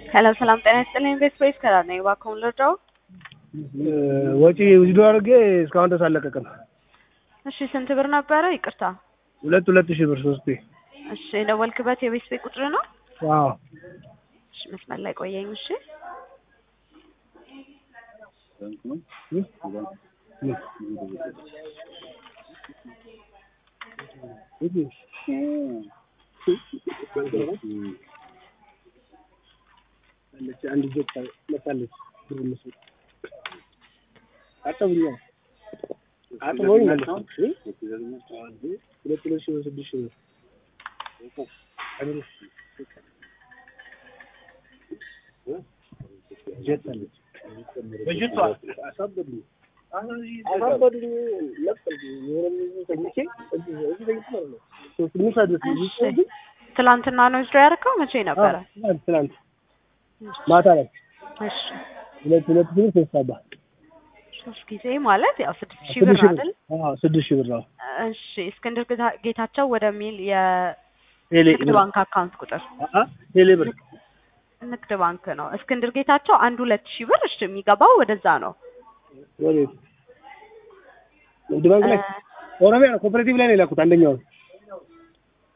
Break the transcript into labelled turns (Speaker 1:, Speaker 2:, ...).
Speaker 1: ሰላም ሰላም፣ ጤና ይስጥልኝ። ቤት ስፔስ ከላ ነኝ። እባክዎን ልርዳው?
Speaker 2: ወጪ ውስዶ አድርጌ እስካሁን ድረስ አለቀቅም።
Speaker 1: እሺ፣ ስንት ብር ነበረ? ይቅርታ።
Speaker 2: ሁለት ሁለት ሺህ ብር ሶስቴ።
Speaker 1: እሺ፣ የደወልክበት የቤት ስፔስ ቁጥር ነው?
Speaker 2: አዎ
Speaker 1: እሺ፣ መስመር ላይ ቆየኝ። እሺ፣
Speaker 2: አንድ ጆክ መጣለች ብር ምስል አጠብኛ አጥቦኝ ማለት ነው። ሁለት ሁለት ሺህ ብር ስድስት ሺህ ብር ጀት አለች በጀቷ አሳበዱኝ አሳበዱኝ ለቀልኩ የሆነ ተኝቼ እዚህ እዚህ ተኝቼ ማለት ነው ትንሽ አድርስ
Speaker 1: እሺ። ትላንትና ነው ዊዝድሮ ያደረከው? መቼ ነበረ?
Speaker 2: ትናንት ትናንት ማታ ላይ
Speaker 1: እሺ፣
Speaker 2: ሁለት ሁለት ሺህ ብር ሶስት አባ
Speaker 1: ሶስት ጊዜ ማለት ያው ስድስት ሺህ ብር አይደል?
Speaker 2: አዎ ስድስት ሺህ ብር ነው።
Speaker 1: እሺ፣ እስክንድር ጌታ- ጌታቸው ወደሚል የንግድ
Speaker 2: ቴሌ
Speaker 1: ባንክ አካውንት ቁጥር
Speaker 2: አአ ቴሌ ብር
Speaker 1: ንግድ ባንክ ነው። እስክንድር ጌታቸው አንድ ሁለት ሺህ ብር እሺ፣ የሚገባው ወደዛ ነው።
Speaker 2: ወዴት ንግድ ባንክ ላይ ኦሮሚያ ነው ኮኦፐሬቲቭ ላይ ነው የላኩት አንደኛውን